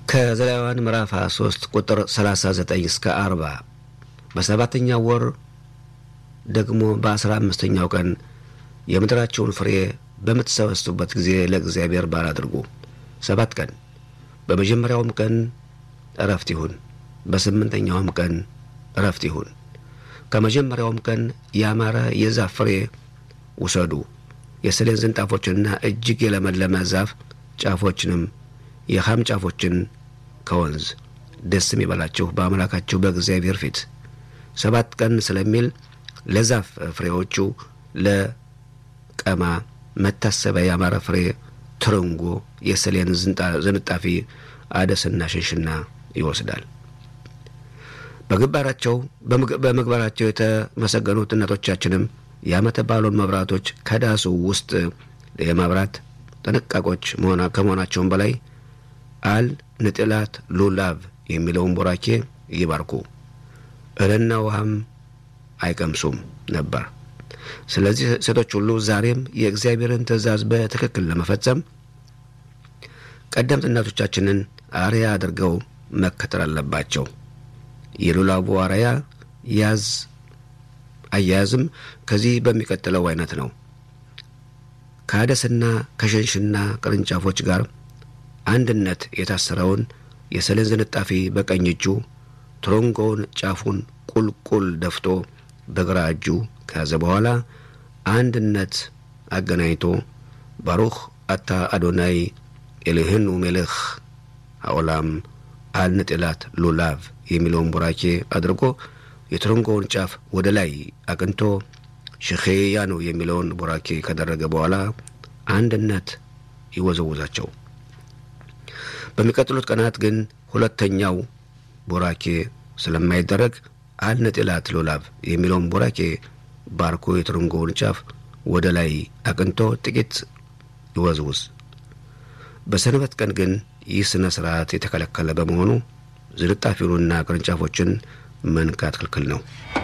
ከዘሌዋውያን ምዕራፍ 23 ቁጥር 39 እስከ 40 በሰባተኛው ወር ደግሞ በአስራ አምስተኛው ቀን የምድራቸውን ፍሬ በምትሰበስቡበት ጊዜ ለእግዚአብሔር በዓል አድርጉ። ሰባት ቀን በመጀመሪያውም ቀን እረፍት ይሁን፣ በስምንተኛውም ቀን እረፍት ይሁን። ከመጀመሪያውም ቀን ያማረ የዛፍ ፍሬ ውሰዱ። የሰሌን ዝንጣፎችንና እጅግ የለመለመ ዛፍ ጫፎችንም የኻም ጫፎችን ከወንዝ ደስም ይበላችሁ በአምላካችሁ በእግዚአብሔር ፊት ሰባት ቀን ስለሚል ለዛፍ ፍሬዎቹ ለቀማ መታሰቢያ ያማረ ፍሬ ትርንጎ፣ የሰሌን ዝንጣፊ፣ አደስና ሽንሽና ይወስዳል። በግባራቸው በምግባራቸው የተመሰገኑት እናቶቻችንም የዓመተ በዓሉን መብራቶች ከዳሱ ውስጥ የማብራት ጥንቃቆች ከመሆናቸውም በላይ አል ንጥላት ሉላቭ የሚለውን ቦራኬ ይባርኩ፣ እህልና ውሃም አይቀምሱም ነበር። ስለዚህ ሴቶች ሁሉ ዛሬም የእግዚአብሔርን ትእዛዝ በትክክል ለመፈጸም ቀደምት እናቶቻችንን አርያ አድርገው መከተል አለባቸው። የሉላቡ አርያ ያዝ አያያዝም ከዚህ በሚቀጥለው አይነት ነው። ከአደስና ከሸንሽና ቅርንጫፎች ጋር አንድነት የታሰረውን የሰሌን ዝንጣፊ በቀኝ እጁ ትሮንጎውን ጫፉን ቁልቁል ደፍቶ በግራ እጁ ከያዘ በኋላ አንድነት አገናኝቶ ባሩኽ አታ አዶናይ ኤልህኑ ሜልኽ አኦላም አልንጥላት ሉላቭ የሚለውን ቡራኬ አድርጎ የትሮንጎውን ጫፍ ወደ ላይ አቅንቶ ሽኼያኑ የሚለውን ቡራኬ ካደረገ በኋላ አንድነት ይወዘውዛቸው። በሚቀጥሉት ቀናት ግን ሁለተኛው ቡራኬ ስለማይደረግ አልነጥላት ሉላቭ የሚለውን ቡራኬ ባርኮ የትርንጎውን ጫፍ ወደ ላይ አቅንቶ ጥቂት ይወዝውዝ። በሰንበት ቀን ግን ይህ ሥነ ሥርዓት የተከለከለ በመሆኑ ዝንጣፊውንና ቅርንጫፎችን መንካት ክልክል ነው።